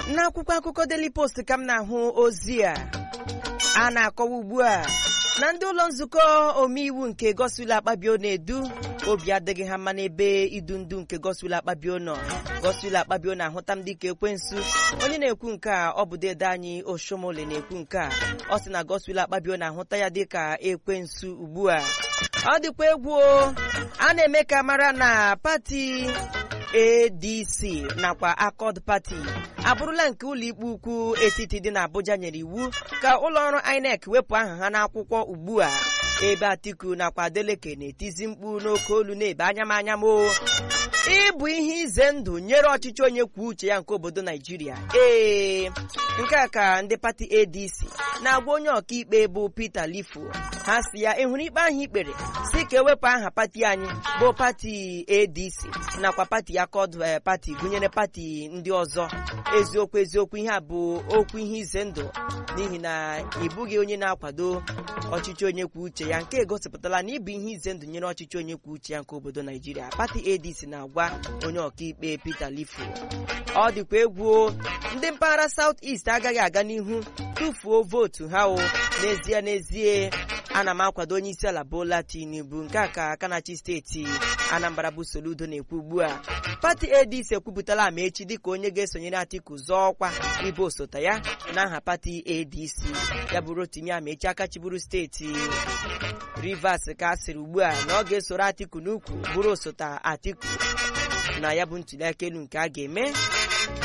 n'akwụkwọ akụkọ Daily Post ka m na-ahụ ozi a a na-akọwa ugbu a na ndị ụlọ nzukọ omeiwu nke Godswill Akpabio na-edu obi adịghị ha mma n'ebe idu ndu nke Godswill Akpabio nọ Godswill Akpabio na-ahụta m dịka ekwensu onye na-ekwu nke a ọ bụ dede anyị Oshomole na-ekwu nke a ọ sị na Godswill Akpabio na-ahụta ya dịka ekwensu ugbu a ọ dịkwa egwu a na-eme ka mara na pati ADC nakwa Accord Party abụrụla nke ụlọikpe ukwu etiti dị n'Abuja nyere iwu ka ụlọọrụ INEC wepụ aha ha n'akwụkwọ ugbu a ebe Atiku nakwa Adeleke na-etizi mkpu n'oke olu na-ebe anyamanya mo ịbụ ihe ize ndụ nyere ọchịchị onye kwuo uche ya nke obodo Naijiria ee nke a ka ndị pati ADC na-agwa onye ọkaikpe bụ Peter Lifo ha si ya ịhụrụ ikpe ahụ ikpere si ka ewepụ aha pati anyị bụ pati ADC nakwa pati Accord pati gụnyere pati ndị ọzọ eziokwu eziokwu ihe a bụ okwu ihe ize ndụ n'ihi na ị bụghị onye na-akwado ọchịchị onye kwuo uche ya nke egosipụtala na ịbụ ihe ize ndụ nyere ọchịchị onye kwuo uche ya nke obodo Naijiria pati ADC na-agwa onye ọkaikpe Peter Lifo ọ dịkwa egwu ndị mpaghara South East agaghị aga n'ihu tụfuo vootu ha o n'ezie n'ezie ana m akwado onye isi ala Bola Tinubu nke a ka Kanachi steeti Anambra bụ Soludo na-ekwu ugbu a pati ADC ekwupụtala Amaechi dịka onye ga-esonyere Atiku zọọ ọkwa ịbụ osote ya n'aha pati ADC ya bụ Rotimi Amaechi akachiburu steeti Rivers ka a sịrị ugbu a na ọ ga-esoro Atiku n'ukwu bụrụ osote Atiku na ya bụ ntuli aka elu nke a ga-eme